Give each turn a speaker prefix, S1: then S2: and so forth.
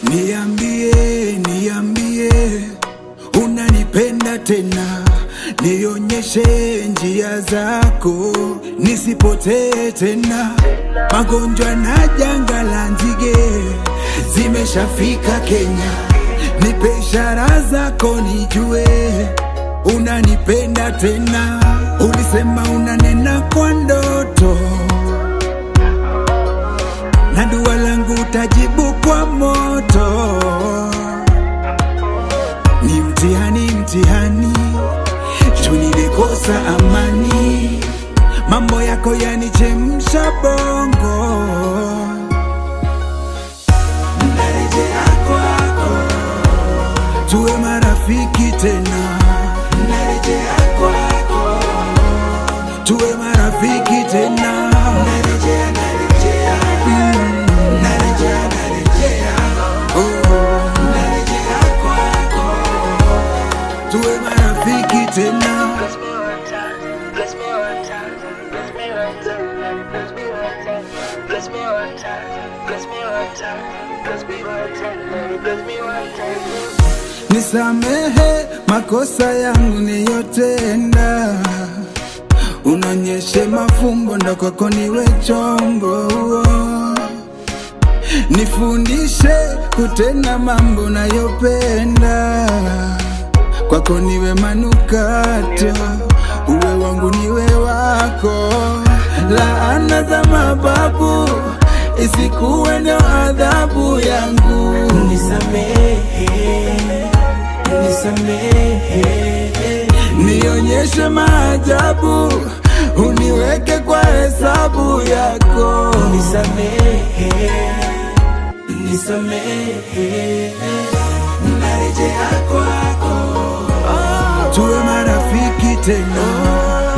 S1: Niambie, niambie, unanipenda tena, nionyeshe njia zako, nisipotee tena. Magonjwa na janga la nzige zimeshafika Kenya, nipe ishara zako nijue unanipenda tena. Ulisema unanena kwa ndoto na dua langu utajibu kwa moto. Ni mtihani, mtihani, juu nilikosa amani, mambo yako yanichemsha bongo. Narejea kwako, tuwe marafiki tena. Narejea kwako, tuwe marafiki tena. Narejea, narejea, mm, narejea, narejea, oh, narejea kwako, tuwe marafiki tena.
S2: Bless me one time, bless me one time, bless me one time, bless me one time, bless me one time, bless me one time, bless me one time, bless me one time.
S1: Nisamehe makosa yangu niyotenda, unonyeshe mafumbo ndo kwako niwe chombo. Nifundishe kutenda mambo nayopenda, kwako niwe manukato, uwe wangu niwe wako. Laana za mababu isikuwe ndio adhabu yangu.
S3: Nisamehe, nisamehe,
S1: nionyeshe maajabu, uniweke kwa hesabu yako.
S3: nisamehe, nisamehe,
S1: Narejea kwako, tuwe marafiki tena.